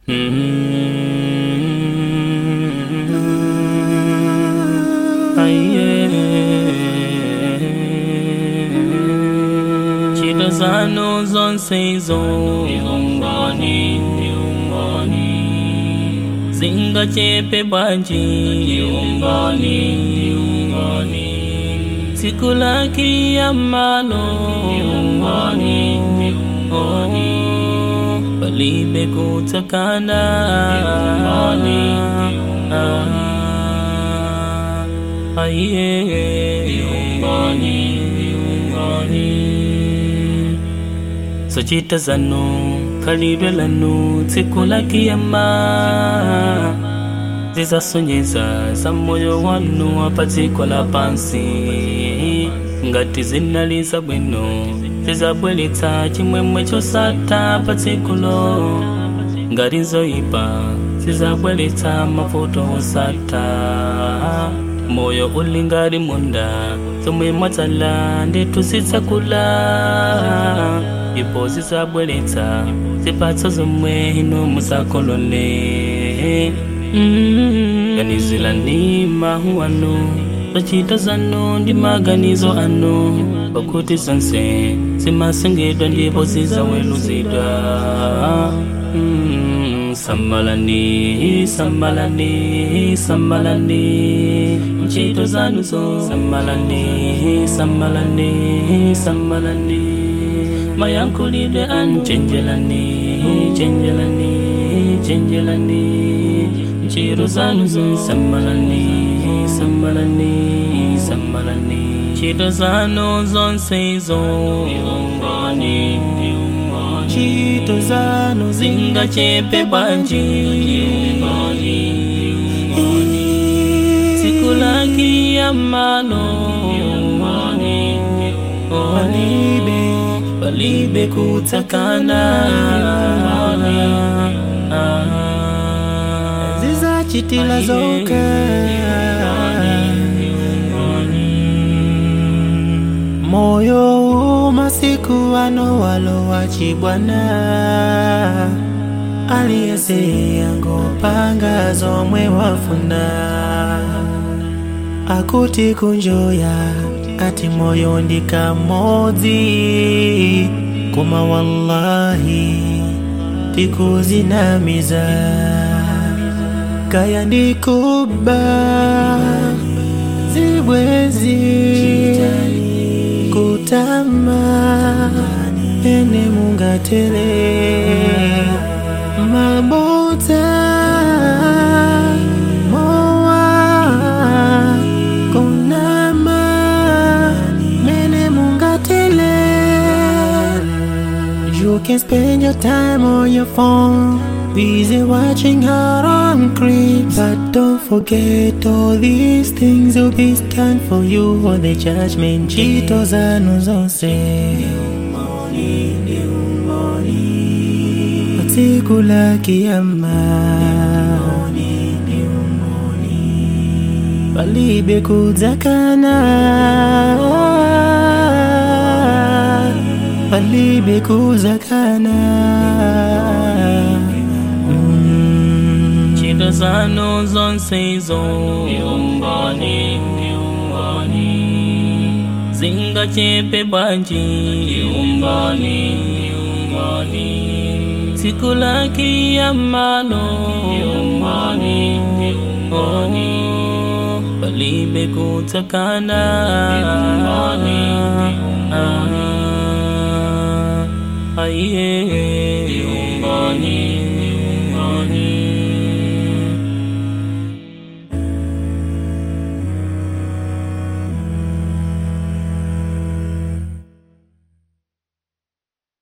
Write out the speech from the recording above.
Chito zanu zonse izo Iungoni, iungoni Zingachepe bwanji Iungoni, iungoni Siku la kiyamano Iungoni, iungoni Palibe kutakana Iungoni, iungoni Aye Iungoni, iungoni sochita zanu khalidwe lanu tsiku la kiyama zizasonyeza za moyo wanu apa dziko la pansi ngati zinaliza bwino zizabweretsa chimwemwe chosatha pa tsikulo ngati zoyipa zizabweretsa mavuto osatha moyo uli ngati munda zomwe mwadzala ndithu zidzakula ipo zizabweretsa zipatso zomwe inu musakolole Mm, ganizilani mawu anu zochita zanu ndi maganizo anu pakuti zonse zimasengedwa ndipo zizaweruzidwa Mm, samalani samalani samalani ntchito zanuzo samalani samalani samalani mayankhulidwe anu chenjelani chenjelani chenjelani ntchito zanuzo samalani samalani samalani ntchito zanu zonse izo iungoni ntchito zanu zingachepe bwanji siku la kiyamano palibe palibe kutakana zizachitila zoka moyo umasiku ano walowachibwana aliyese angopanga zomwe wafuna akuti kunjoya ati moyo ndikamodzi koma wallahi tikuzinamiza kaya ndikuba zibwezi kutama ene mungatele mabota mowa kunama mene mungatele You can spend your time on your phone Busy watching out on creeps But don't forget all these things will be stand for you on the judgment Chito zanu zonse Siku la kiyama Palibe kudzakana Palibe kudzakana Mm. ntchito zanu zonse izo iungoni iungoni zingachepe bwanji iungoni iungoni siku la kiyamano iungoni iungoni palibe kutakana iungoni iungoni aye